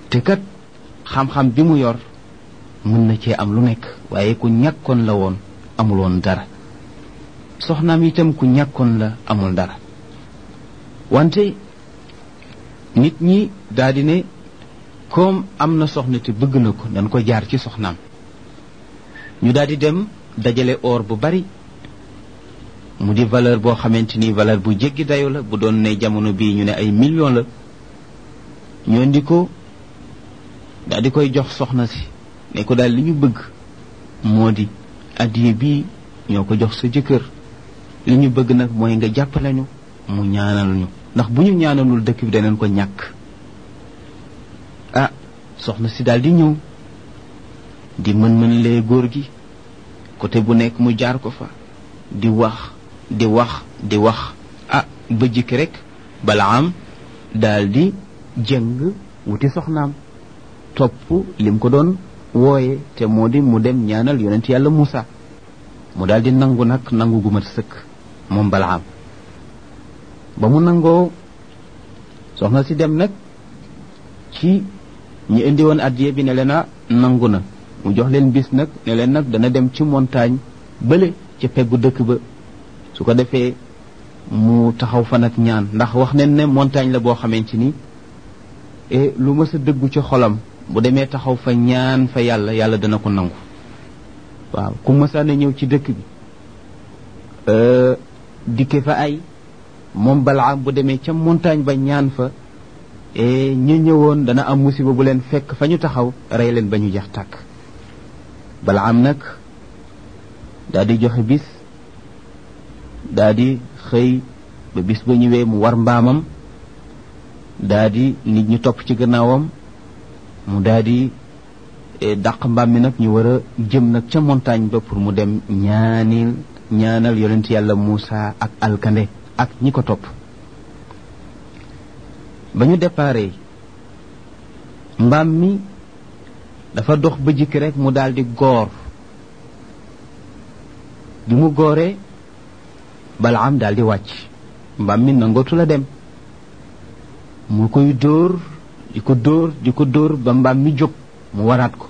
te kat xam-xam bi mu yor mën na cee am lu nekk waaye ku ñàkkoon la woon amul woon dara soxnaam itam ku ñàkkoon la amul dara wante nit ñi daldi ne comme am na soxna te bëgg na ko dañ ko jaar ci soxnaam ñu daldi dem dajale or bu bari mu di valeur boo xamante ni valeur bu jéggi dayo la bu doon ne jamono bii ñu ne ay millions la ñu indi ko daal di koy jox soxna si ne ko daal li ñu bëgg moo di addiye bii ñoo ko jox sa jëkkër li ñu bëgg nag mooy nga jàppale ñu mu ñaanal ñu ndax bu ñu ñaanalul dëkk bi daneen ko ñàkk ah soxna si daal di ñëw di mën-mën lee góor gi côté bu nekk mu jaar ko fa di wax di wax di wax ah ba jikki rek balaam daal di jëng wuti soxnaam topp lim ko doon wooye te moo di mu dem ñaanal yonent yàlla Muusa mu daal di nangu nag nangu gu mat sëkk moom balaam ba mu nangoo soxna si dem nag ci ñi indi woon addiye bi ne leen a nangu na mu jox leen bis nag ne leen nag dana dem ci montagne bële ca peggu dëkk ba su ko defee mu taxaw fa nag ñaan ndax wax nañ ne montagne la boo xamante ni e lu mës a dëggu ci xolam bu demee taxaw fa ñaan fa yàlla yàlla dana ko nangu waaw ku mësaan a ñëw ci dëkk bi dikke fa ay moom balaam bu demee ca montagne ba ñaan fa e ñu ñëwoon dana am musiba bu leen fekk fa ñu taxaw rey leen ba ñu jeex tàkk balaam nag daal di joxe bis daal di xëy ba bis ba ñëwee mu war mbaamam daal di nit ñi topp ci gannaawam mu daal di dàq mbaam mi nag ñu war a jëm nag ca montagne ba pour mu dem ñaanil ñaanal yonent yàlla Muusa ak alkande ak ñi ko topp ba ñu déparé mbaam mi dafa dox ba jikki rek mu daal di goor bi mu gooree balaam daal di wàcc mbaam mi nangootu la dem mu koy dóor di ko dóor di ko dóor ba mbaam mi jóg mu waraat ko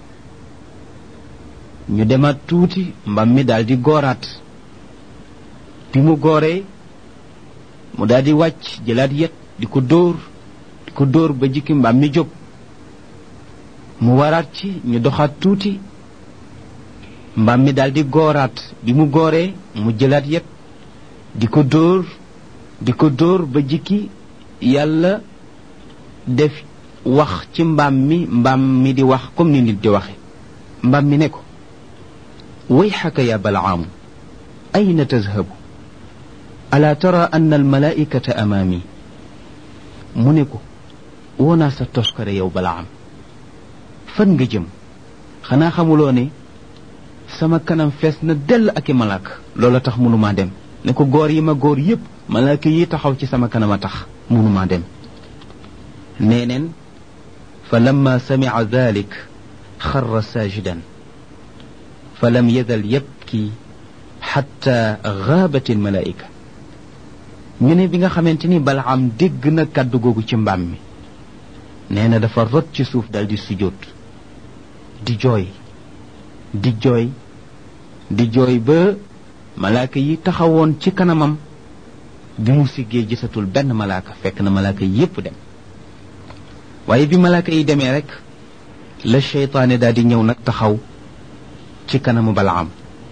ñu demaat tuuti mbaam mi daal di gooraat bi mu gooree mu daal di wàcc jëlaat yet di ko dóor di ko dóor ba jikki mbaam mi jóg mu waraat ci ñu doxaat tuuti mbaam mi daal di gooraat bi mu gooree mu jëlaat yet di ko dóor di ko dóor ba jikki yàlla def wax ci mbaam mi mbaam mi di wax comme ni nit di waxe mbaam mi ne ko wayxaka ya balaamu ayna tazhabu ala tara anna almalaikata amaami mu ne ko woonaa sa toskare yow balaam fan nga jëm xanaa xamuloo ne sama kanam fees na dell ak i malaaka loola tax mënumaa dem ne ko góor yi ma góor yépp malaaka yi taxaw ci sama kanam a tax mënumaa dem nee neen fa lamma samica dalik xarra saajidan fa lam yazal yabki xatta gaabat almalaika ñu ne bi nga xamante ni balaam dégg na kàddu googu ci mbaam mi nee na dafa rot ci suuf dal di sujjóot di jooy di jooy di jooy ba malaaka yi taxawoon ci kanamam bi mu siggee gisatul benn malaaka fekk na malaaka yépp dem waaye bi malaaka yi demee rek la seytaane daal di ñëw nag taxaw ci kanamu balaam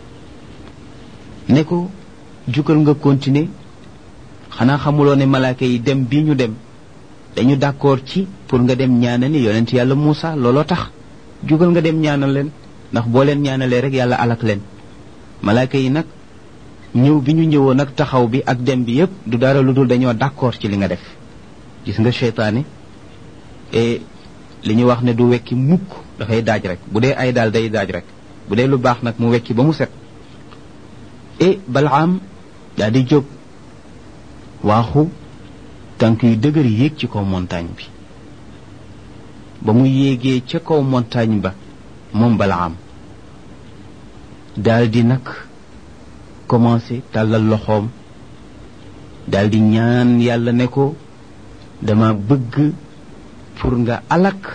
ne ko jugal nga continuer xanaa xamuloo ne malaaka yi dem bii ñu dem dañu d'accord ci pour nga dem ñaanal ni yonent yàlla Muusa looloo tax jugal nga dem ñaanal leen ndax boo leen ñaanalee rek yàlla alak leen malaaka yi nag ñëw bi ñu ñëwoon nag taxaw bi ak dem bi yépp du dara lu dul dañoo d'accord ci li nga def gis nga seytaane et li ñu wax ne du wekki mukk dafay daaj rek bu dee ay daal day daaj rek bu dee lu baax nag mu wekki ba mu set et balaam daa di jóg waaxu tànk yu dëgër yéeg ci kaw montagne bi ba mu yéegee ca kaw montagne ba moom balaam daal di nag commencé tàllal loxoom daal di ñaan yàlla ne ko dama bëgg pour nga alak